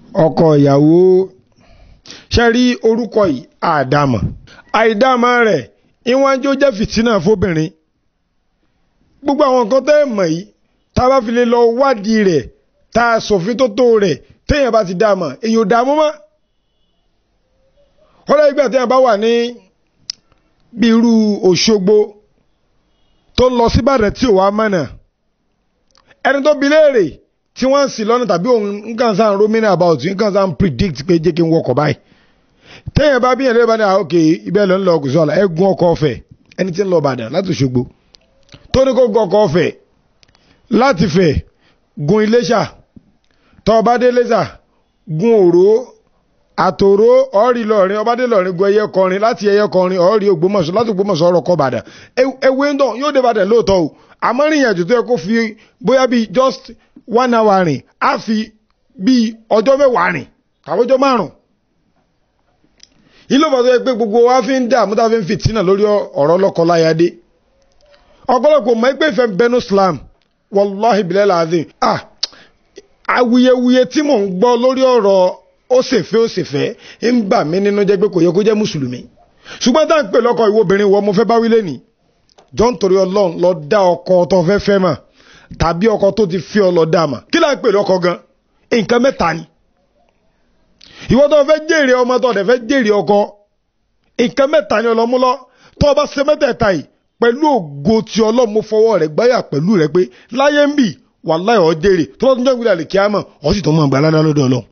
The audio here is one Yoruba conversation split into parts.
ọkọ ìyàwó ṣe rí orúkọ yìí àdàmọ̀ àìdàmọ̀ rẹ̀ ìwọ̀n jó jẹ́ fìtínà fóbìnrin gbogbo àwọn nǹkan tẹ́ ẹ̀ mọ̀ yìí tá a bá fi lè lọ wádìí rẹ̀ tá a sòfin tó tó rẹ̀ téèyàn bá ti dàmọ̀ èyí ò dààmú mọ́ kọ́lá ìgbà téèyàn bá wà ní bí irú Òṣogbo tó ń lọ síbàdàn tí ò wá mọ̀nà ẹni tó bi léèrè tí wọ́n ń sì lọ́nà tàbí òun nǹkan sáà ń romina about nǹkan sáà ń predict pé jẹ́ kí n wọkọ̀ báyìí téèyàn bá bíyàn lébàá ní àwọn òkè ibẹ̀ ló ń lọ kùsọ̀ ọ̀la ẹ gun ọkọ̀ ọ̀fẹ́ ẹni tí ń lọ Ìbàdàn láti Òṣogbo tó ní kó gun ọkọ̀ ọ̀fẹ́ láti fẹ̀ gun Iléṣà tó bá dé Iléṣà gun Òró àtòró ọ̀rí lọ́rin ọbádé lọ́rin gun ẹyẹ kọrin láti ẹyẹ kọrin ọ̀rí Ògbómọ̀ṣọ́ láti Ògbómọ̀ṣọ́ ọ̀rọ̀ kọ Ìbàdàn ewé ń dàn yóò dé Ìbàdàn lóòótọ́ o àmọ́ rìn ìrìnàjò tó yẹ kó fi bóyá bíi just one hour rìn á fi bíi ọjọ́ mẹ́wàá rìn àbójọ́ márùn-ún ilé ìbàdàn yẹ pé gbogbo wa fi ń dààmú tá a fi ń fìtínà lórí ọ̀rọ̀ lọ́kọ-láyadé ọ̀pọ̀lọpọ̀ mọ̀ ẹgbẹ́ ìfẹ́ bẹnu Islam wàláhì bilẹ̀ làzim ah awuyewuye tí mò ń gbọ́ lórí ọ̀rọ̀ ó ṣèfẹ́ ó ṣèfẹ́ ń bà mí nínú jẹ́ pé kò yẹ kó jẹ́ mùsùlùmí ṣùgbọ́n tá à ń pè lọ́kọ ìwọ obìnrin wọ mo fẹ́ bá wílé ni John torí Ọlọ́run lọ dá ọkọ tó fẹ́ fẹ́ mà tàbí ọkọ tó ti fi ọ lọ dá mà kí là ń pè lọ́kọ gan nǹkan mẹ́ta ni ìwọ tó fẹ́ jèrè ọmọ tó dẹ̀ fẹ́ jèrè ọkọ nǹkan mẹ́ta ni ọlọ́mú lọ tó o bá ṣe mẹ́tẹ̀ẹ̀ta yìí pẹ̀lú ògo tí ọlọ́mú fọwọ́ rẹ̀ gbáyà pẹ̀lú rẹ̀ pé láyé ń bì wàláhì ó jèrè tó bá tún jẹ́ ìgbìlẹ̀ kíámà ó sì tó mọ̀ gbà ládàá lọ́dọ̀ ọlọ́run.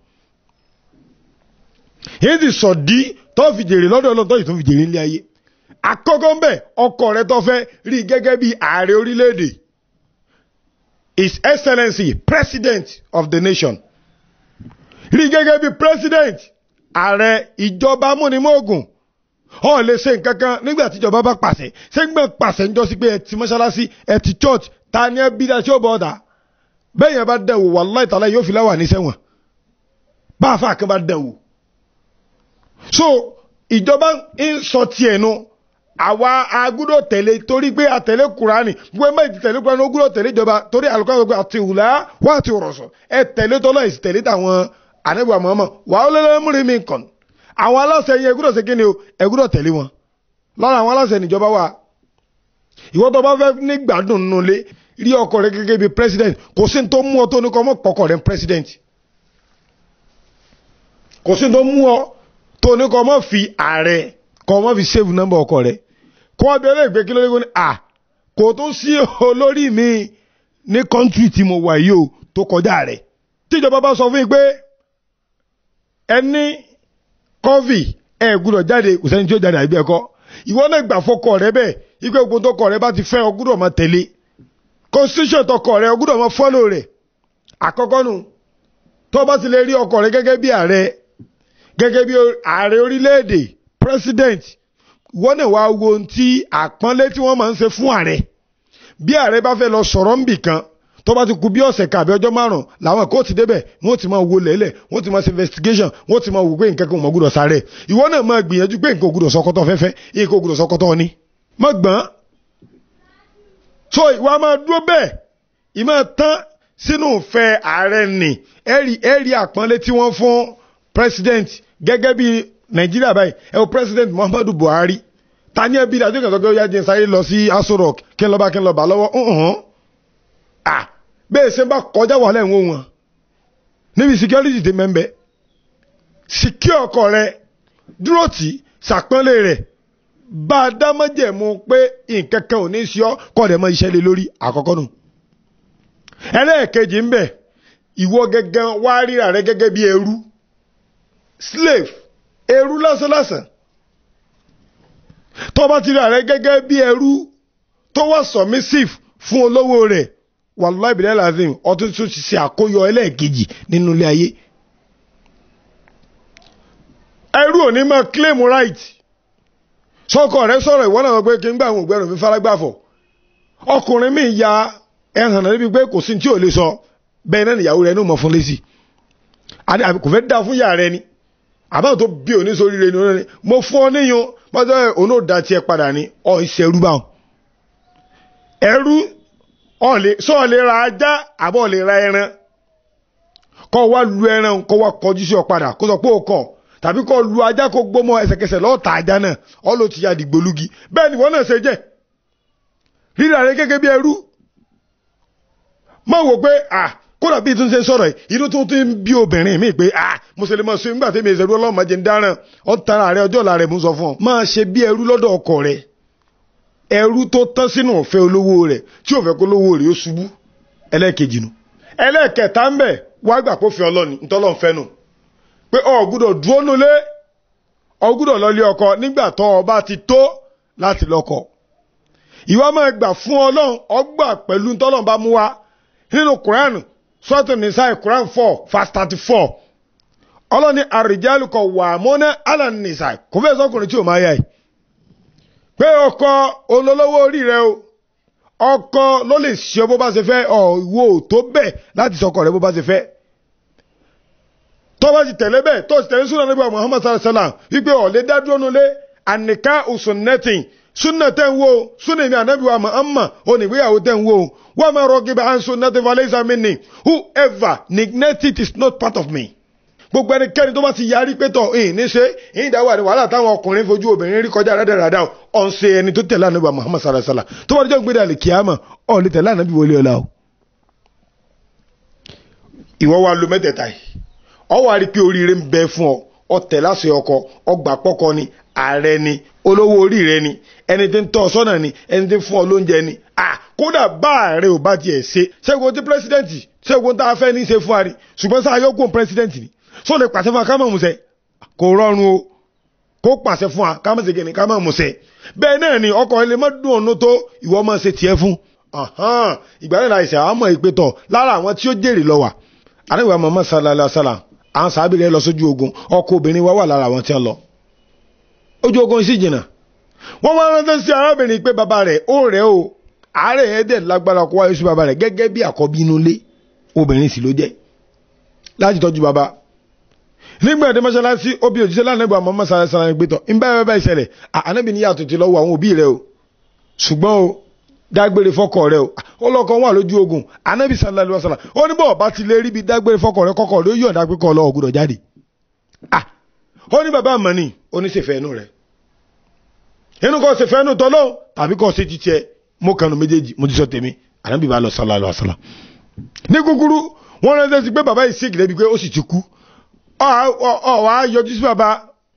èyí ti sọ di tó fi jèrè lọ́dọ̀ ọlọ́run tó sì tún fi jèrè nílé ayé àkọ́kọ́ ń bẹ̀ ọkọ rẹ tó fẹ́ rí gẹ́gẹ́ bí ààrẹ orílẹ̀-èdè His Excellency President of the nation rí gẹ́gẹ́ bí president ààrẹ ìjọba múnimóògùn ọ lè ṣe nǹkan kan nígbà tíjọba bá pàṣẹ ṣé ń gbẹ pàṣẹ ń jọ sí pé ẹ ti mọ́ṣáláṣí ẹ ti church ta ni ẹ bí dá tí ó bọ̀ ọ̀dà bẹ́ẹ̀ yẹn bá dẹ̀ wò wàláì tàlá yóò fi láwà ní sẹ́wọ̀n bá a fà kán bá dẹ̀ wò. so ìjọba ń sọ tiẹ̀ nu àwa agúdọ̀ tẹ̀lé torí pé àtẹ̀lé kùránì gbogbo ẹgbẹ́ ìtì tẹ̀lé kùránì ogúdọ̀ tẹ̀lé ìjọba torí àlùkò àgbẹ̀ àti ìwùlá wà àti òrọ̀sọ̀ ẹ tẹ̀lé tọ́lọ́ ìsì tẹ̀lé tàwọn ànábì Muhammad wà ó lẹ́lẹ́ múri mi kàn àwọn aláṣẹ yẹn ẹgúdọ̀ ṣe kíni o ẹgúdọ̀ tẹ̀lé wọn lára àwọn aláṣẹ níjọba wa ìwọ tó bá fẹ́ ní gbádùn nínú ilé rí ọkọ rẹ gẹ́gẹ́ bí president kò sí tó mú ọ tó ní kọ́ mọ́ pọkọ rẹ president kò sí tó mú ọ tó ní kọ́ mọ́ fi ààrẹ kọ́ mọ́ fi save number ọkọ rẹ kọ́ ọ bẹ̀rẹ̀ ìgbé kí ló dé kó ní à kò tó sí olórí mi ní country tí mo wà yìí o tó kọjá rẹ tíjọba bá sọ fún yín pé ẹni kọ́fì ẹ gbúdọ̀ jáde kò sẹ́ni tí ó jáde àbí ẹ̀kọ́ ìwọ náà gbà fọkọ rẹ bẹ́ẹ̀ ikú egun tó kọ rẹ bá ti fẹ́ ọ gbúdọ̀ máa tẹ̀lé constitution tọkọ rẹ ọ gbúdọ̀ máa fọ́lò rẹ̀ àkọ́kọ́ nù tó bá ti lè rí ọkọ rẹ gẹ́gẹ́ bí ààrẹ gẹ́gẹ́ bí ààrẹ orílẹ̀-èdè president ìwọ náà wá wo ohun tí àpọ́nlé tí wọ́n máa ń ṣe fún ààrẹ bí ààrẹ bá fẹ́ lọ sọ̀rọ̀ ń bì kan tó bá ti kù bí ọ̀sẹ̀ kàbí ọjọ́ márùn làwọn kóòtù débẹ̀ wọ́n ti máa wo lẹ́lẹ̀ wọ́n ti máa ṣe investigation wọ́n ti máa wò pé nǹkan kan ò mọ̀ gbúdọ̀ sáré ìwọ náà máa gbìyànjú pé nǹkan ò gbúdọ̀ sọkọtọ̀ fẹ́fẹ́ nǹkan ò gbúdọ̀ sọkọtọ̀ ní. má gbọ́n so ìwà máa dúró bẹ́ẹ̀ ìmọ̀ tán sínú ìfẹ́ ààrẹ nì ẹ̀rí ẹ̀rí àpọ́nlé tí wọ́n fún president gẹ́gẹ́ bí nàìjíríà báyìí ẹ̀ wò president muhammadu buhari ta ni ẹbí dájú kan sọ pé ó yá jẹ́ sáré lọ sí aso rock kí n lọ bá kí n lọ bá lọ́wọ́ bẹ́ẹ̀ ṣe bá kọjá wà lẹ́wọ̀n wọn níbi security ti mẹ́mbẹ́ secure ọkọ rẹ dúró tì ṣàpọ́nlé rẹ̀ bá a dá mọ́jẹ̀mú pé nǹkan kan ò ní sí ọ kọ́ ọ̀dẹ̀ mọ́ iṣẹ́ lé lórí àkọ́kọ́ nù. ẹlẹ́ẹ̀kejì ń bẹ ìwọ gẹ́gẹ́ wá ríra rẹ gẹ́gẹ́ bí ẹrú slave ẹrú lásánlásán tó bá ti ríra rẹ gẹ́gẹ́ bí ẹrú tó wà submissive fún olówó rẹ̀ wàlúwà ìbílẹ̀ lazim ọtún tún ti ṣe àkóyọ ẹlẹ́ẹ̀kejì nínú ilé ayé. ẹrú ò ní máa claim right sọkọ rẹ sọ̀rọ̀ ìwọ náà pé kí n gbà àwọn ògbẹ́rùn mi faragbáfọ̀ ọkùnrin mi ya ẹhàn náà níbi pé kò sí tí ò lè sọ bẹ́ẹ̀ náà nìyàwó rẹ ní òmò fún lẹ́sì kò fẹ́ dá fún yàrá rẹ ni àbáwò tó bí òní sórí rẹ ni òní mo fún ọ níyàn mọ́tò òun ò dá tiẹ̀ padà ní ọ ìṣẹ́rú báwọn ẹrú ọ̀lẹ̀ sọ lè ra ajá àbọ̀ lè ra ẹran kọ́ wá lu ẹran kọ́ wá kọjú sí ọ padà kó sọ pé ó kọ̀ tàbí kọ́ lu ajá kó gbọ́mọ ẹsẹ̀kẹsẹ̀ lọ́ọ́ ta ajá náà ọ ló ti ya dìgbòlugi bẹ́ẹ̀ ni wọ́n náà ṣe jẹ́ rírà rẹ gẹ́gẹ́ bí ẹrú má wò pé ah kódà bí tún ṣe sọ̀rọ̀ yìí inú tó tún bí obìnrin mi pé ah mùsùlùmí sọ nígbà tí mi ìṣẹ̀rú ọlọ́mọ jẹ́ ń dáràn ọ́ tara rẹ ọjọ́ ọ̀la rẹ̀ mú sọ fún ọ máa ṣe bí ẹrú lọ́dọ̀ ọkọ rẹ ẹrú tó tán sínú ọ̀fẹ́ olówó rẹ̀ tí ò fẹ́ kó lówó rẹ̀ ó ṣubú ẹlẹ́ẹ̀kejì nu ẹlẹ́ẹ̀kẹta ń bẹ̀ wá gbà kó fi ọlọ́ni ntọ́lọ́ fẹ́ nu pé ọ gbúdọ̀ dúró nulẹ̀ ọ gbúdọ̀ lọlé ọkọ nígbà tó o bá ti tó láti lọ́kọ ìwà máa gbà fún ọlọ́run ọgbà pẹ̀lú ntọ́lọ́run bá mú wa nínú kuranu sọ́tò nìsáì kuran four verse thirty four ọlọ́ni àrìjálùkọ̀ wà mọ́ná alàn nìsáì kò fẹ́ sọkùnrin tí ò máa yá yìí pé ọkọ olólówó orí rẹ o ọkọ ló lè ṣe bó bá ṣe fẹ́ ọ̀wọ́ tó bẹ́ẹ̀ láti sọkọ rẹ bó bá ṣe fẹ́ tó bá ti tẹ̀lé bẹ́ẹ̀ tó ti tẹ̀lé súnà níbi Muhammad sallallahu alaihi wasallam wípé ọ̀lẹ́ dádúró nulẹ̀ àníká usunnetin súnà tẹ̀ ń wo súnà ìmí ànábì wa Muhammad onígbéyàwó tẹ̀ ń wo wọ́n máa rọ gíba and sunnati falaysa minni whoever neglect it is not part of me gbogbo ẹnikẹ́ni tó bá ti yarí pé tọ̀ ẹ̀yìn ní ṣe ẹ̀yìn dáwọ́ àti wàhálà táwọn ọkùnrin fojú obìnrin rí kọjá rẹ́dẹ̀rẹ́dà ọ̀n ṣe ẹni tó tẹ̀lé ànábì Muhammad sallallahu alaihi wasallam tó bá dé gbé dàlẹ́ kíámà ọ̀ lè tẹ̀lé ànábì wọlé ọ̀la o. ìwọ wa lo mẹ́tẹ̀ẹ̀ta yìí ọ wà rí pé oríire ń bẹ fún ọ ọ tẹ̀ láṣẹ ọkọ ọgbà pọ́kọ ni ààrẹ ni olówó orí rẹ ni ẹni tí ń tọ́ ọ sọ́nà ni ẹni tí ń fún ọ lóúnjẹ ni kódà bá ààrẹ ò bá tiẹ̀ ṣe ṣẹ́gun tí pírẹsidẹ́ǹtì ṣẹ́gun tá a fẹ́ ní í ṣe fún wa rí ṣùgbọ́n sáà yóò kún pírẹsidẹ́ǹtì ni sọ lè pàṣẹ fún wa ká mọ̀ musẹ̀ kò rọrùn o kó pàṣẹ fún wa ká mọ̀ ṣe kìnnì ká mọ̀ musẹ̀ bẹ́ẹ̀ náà ni ọkọ̀ ilé má dùn ọ̀nà tó ìwọ máa ṣe tiẹ̀ fún ìgbà náà láìsí àwọn ọmọ ìpè tọ̀ lára àwọn tí ó jèrè lọ wà àríwá Muhammad sallallahu alaihi wasallam àwọn sábìrì lọ sójú ogun ọkọ obìnrin wa wà lára àwọn tí wọ́n lọ ojú ogun sì jìnnà wọ́n wá rántí sí arábìnrin pé bàbá rẹ̀ ó rẹ̀ o àárẹ̀ yẹn dẹ̀ lágbára kó wáyé sí bàbá rẹ̀ gẹ́gẹ́ bí àkọ́bí inú ilé obìnrin sì ló jẹ́ láti tọ́jú bàbá nígbà tí mọ́ṣáláṣí obì òjíṣẹ́ lánàgbà mọ́ mọ́ṣáláṣí sára gbé tán ń bá ẹ bá ìṣẹ̀lẹ̀ ànábì ní yàtọ̀ ti lọ́wọ́ àwọn òbí rẹ o ṣùgbọ́n o dágbére fọ́kọ rẹ o ọlọ́kan wà lójú ogun ànábì sallallahu alaihi wasallam ó ní bọ́ọ̀ bá ti lè rí bí dágbére fọ́kọ rẹ kọ́kọ́ ló yọ̀ǹda pé kọ́ ọlọ́wọ́ gbọ́dọ̀ jáde ó ní bàbá àmọ́ ni ó ní ṣèfẹ́ inú rẹ̀ inú kọ́ ṣèfẹ́ inú tọ́lọ́ tàbí kọ́ ṣe ti tiẹ̀ mo kànú méjèèjì mo ti sọ tèmi ànábì bá lọ sallallahu alaihi wasallam ní kúkúrú wọ́n rántí sí pé bàbá yìí ṣègì débi pé ó sì ti kú ọ wà á yọjú sí bàbá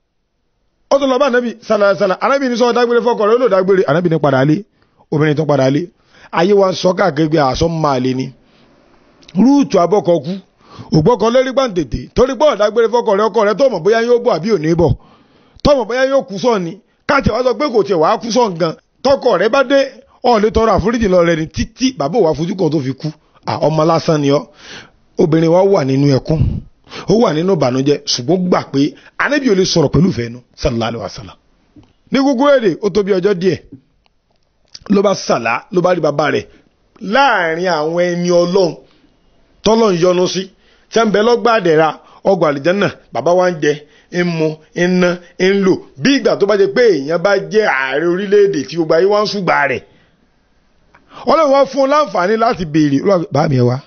ó tó lọ bá ànábì sallallahu alaihi wasallam ànábì ní sọ dágbére fọ́kọ rẹ̀ ó lò dágbére ànábì ní padà lé obìnrin tó padà lé ayé wa ń sọ káàkiri pé àṣọ máa lé ni rúùtù abọ́kọ kú ògbọ́kọ lórí gbàǹtètè torí pé ọ̀dágbére fọ́kọ rẹ̀ ọkọ rẹ̀ tó mọ̀ bóyá yóò bọ̀ àbí ò ní bọ̀ tó mọ̀ bóyá yóò kú sọ̀ ni káàtì wá sọ pé kò tiẹ̀ wàá kú sọ̀ gan tọkọ rẹ̀ bá dé ọ̀ lè tọrọ àforíjì lọ rẹ̀ ni títí bàbá òwà fojú kan tó fi kú ọmọ lásán ni ọ́ obìnrin wa wà nínú ẹkún ó wà nínú ìbànújẹ́ ṣùgbọ́n gbà pé anábì ò lè sọ̀rọ̀ pẹ̀lú ìfẹ́ nu sallallahu alaihi wasallam ní gbogbo èdè ó tó bí ọjọ́ díẹ̀ ló bá sàlá ló bá rí bàbá rẹ̀ láàrin àwọn ẹni ọlọ́run tọ́lọ́run yọ́nú sí tí a ń bẹ lọ́gbà àdẹ̀ra ọgbà àlìjánà bàbá wa ń jẹ ń mu ń ná ń lò bí ìgbà tó bá jẹ pé èèyàn bá jẹ́ ààrẹ orílẹ̀-èdè tí gbogbo ayé wá ń ṣùgbà rẹ̀ ọlọ́run wá fún un láǹfààní láti béèrè bá mi ẹ wá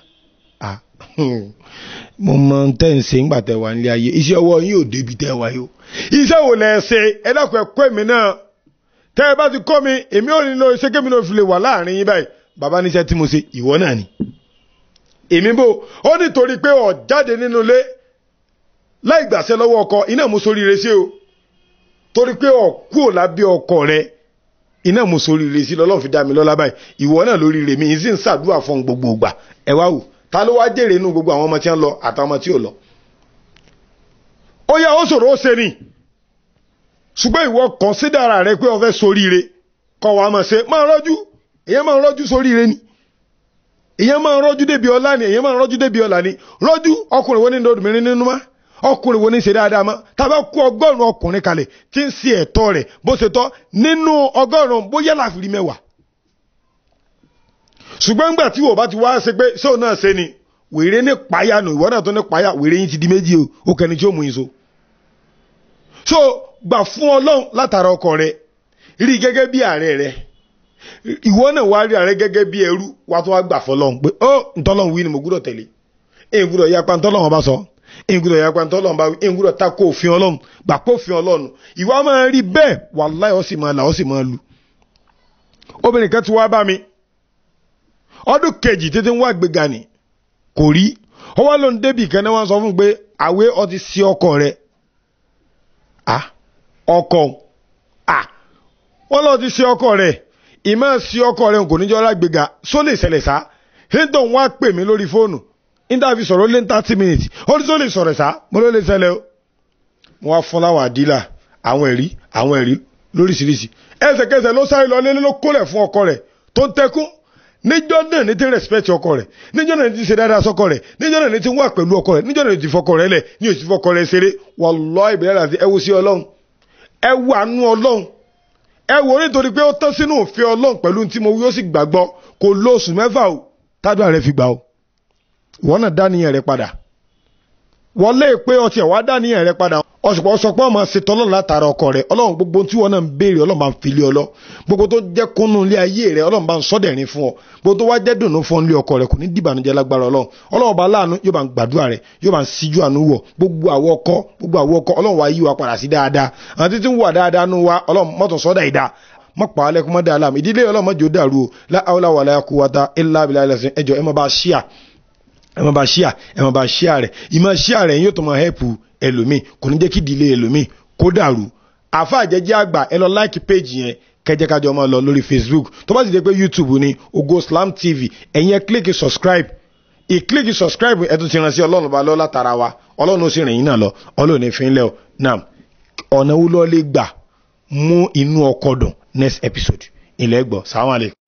mo mọ tẹ́ ń ṣe ńgbà tẹ́ wà nílé ayé iṣẹ́ ọwọ́ yín ò débi tẹ́ wà yó iṣẹ́ wo lẹ ṣe ẹ dákun ẹ kọ́ èmi náà tẹ́ ẹ bá ti kọ́ mi èmi ò nílò iṣẹ́ kémi náà fi lè wà láàrin yín báyìí bàbá níṣẹ́ tí mo ṣe ìwọ náà ni èmi bò ó nítorí pé ọ̀ jáde nínú ilé láì gbàṣẹ lọ́wọ́ ọkọ iná mo soríire sí o torí pé ọ̀ kúò lábẹ́ ọkọ rẹ iná mo soríire sí lọ́lọ́run fi dá mi lọ́lá báyìí ìwọ náà lóríire mi ìsìn ń ṣàdúrà fún gbogbo ìgbà ẹ wá wò ta ló wá jèrè inú gbogbo àwọn ọmọ tí wọ́n lọ àtàwọn ọmọ tí ò lọ ó yá ó ṣòro ó ṣe ni ṣùgbọ́n ìwọ kọ̀nsídàrà rẹ pé o fẹ́ soríire kọ́ wa máa ṣe máa rọ́jú èyàn máa rọ́jú soríire ni èyàn máa rọ́jú débi ọlá ni èyàn máa rọ́jú débi ọlá ni rọ́jú ọkùnrin wo ní obìnrin nínú má ọkùnrin wo ní ṣe dáadáa má tàbá kú ọgọ́rùn-ún ọkùnrin kalẹ̀ tí ń ṣe ẹ̀tọ́ rẹ̀ bó ṣe tọ́ nínú ọgọ́rùn-ún bóyá láfìrí mẹ́wàá ṣùgbọ́n nígbà tí wò bá ti wá ṣe pé ṣóun náà ṣe ni wèrè ní payá nù ìwọ náà tó ní payá wèrè yín ti di méjì o ó kẹni tí ó mú yín so. so gbà fún ọlọ́run látara ọkọ rẹ rí gẹ́gẹ́ bí ààrẹ rẹ ìwọ náà wá rí ààrẹ gẹ́gẹ́ bí ẹrú wá tó wá gbà fọlọ́run pé ó ntọ́lọ́run wí ni mo gbúdọ̀ tẹ̀lé ìgbúdọ̀ yapa ntọ́lọ́wọ́n bá sọ ìgbúdọ̀ yapa ntọ́lọ́wọ́n bá ìgbúdọ̀ ta kó òfin ọlọ́run gbà kó òfin ọlọ́run ìwà máa rí bẹ́ẹ̀ wàláhì ó sì máa là ó sì máa lu. obìnrin kan ti wá bá mi ọdún kejì tètè ń wá gbéga ni kò rí ọwọ́ ló ń débì kan náà wọ́n sọ fún un pé àwé ọtí sí ọkọ rẹ̀ ah ọkọ ah wọ́n lọ ti sí ọkọ rẹ̀ ìmọ̀ sí ọkọ rẹ̀ kò ní jọ́ lágbèga só lè ṣẹlẹ̀ sá hinton wá pè mí lórí fóònù níta fi sọ̀rọ̀ lé ní thirty minutes ó ní só lè sọ̀rọ̀ sá mo ló lè ṣẹlẹ̀ o mo wá fún láwọn àdílà àwọn ẹ̀rí àwọn ẹ̀rí lóríṣiríṣi ẹsẹ̀kẹsẹ̀ ló sáré lọ lélẹ́ ló kólẹ̀ fún ọkọ rẹ̀ tó ń tẹkún níjọ́ náà ní ti respect ọkọ rẹ̀ níjọ́ náà ní ti ṣe dáadáa sọ́kọ rẹ̀ níjọ́ náà ní ti wà pẹ̀lú ọkọ rẹ̀ níjọ́ náà ní ti fọkọ rẹ̀ lẹ̀ ní òsì fọkọ rẹ̀ ṣeré wallahi ìbílẹ̀ àti ẹwù sí ọlọ́run ẹwù àánú ọlọ́run ẹwù nítorí pé ó tán sínú òfin ọlọ́run pẹ̀lú tí mo wí ó sì gbàgbọ́ kò lo oṣù mẹ́fà o tádùá rẹ̀ fi gbà o ìwọ náà dáníyàn rẹ̀ padà wọlé pé ọtí ẹ̀ wá dáníyàn rẹ̀ padà ọ̀sùpọ̀ ọ̀sọ̀pọ̀ ọmọ ṣètò ọlọ́run látara ọkọ rẹ̀ ọlọ́run gbogbo tí wọn náà ń béèrè ọlọ́run bá ń fi lé ọ lọ gbogbo tó jẹ́ kúnnú ilé ayé rẹ̀ ọlọ́run bá ń sọ́dẹ̀rín fún ọ gbogbo tó wá jẹ́ dùnú fún ilé ọkọ rẹ̀ kò ní dìbànújẹ́ lágbára ọlọ́run ọlọ́run bá láàánú yóò bá ń gbàdúrà rẹ̀ yóò bá ń síjú àánú wọ̀ gbogbo àwọ ọkọ gbogbo àwọ ọkọ ọlọ́run wá yí wa padà sí dáadáa àwọn títí ń wà dáadáa nú wa ọlọ́run mọ́tò sọ́dà ìdá mọ́ pa alẹ́ kó mọ́ dáa láàmú ìdílé ọlọ́run mọ́jọ́ dàrú o láàwọlá wàlá quwwata illa billahi ẹlẹ́sìn ẹjọ́ ẹ má bá ṣíà ẹ má bá ṣíà ẹ má bá ṣíà rẹ̀ ìmọ̀ ṣíà rẹ̀ yóò tó máa hẹ́pù ẹlòmíì kò ní jẹ́ kí ìdílé ẹlòmíì kó dàrú àfa àjẹjẹ àgbà ẹ lọ láìkì péjì yẹn kẹjẹ kájọ máa lọ lórí facebook tó bá sì dé pé youtube ni Ògo Slam TV ẹ̀yin ẹ kílíkì subscribe ìkílíkì subscribe ẹ tún ti ràn sí ọlọ́run bá lọ látara wa ọlọ́run ó sì rìn yín náà lọ ọlọ́run ní fi ń lẹ́ ọ náà ọ̀nà wo lọ́ọ́ lè gbà mú inú ọkọ̀ dùn next episode ilẹ̀ gbọ́ sàwọn àlè.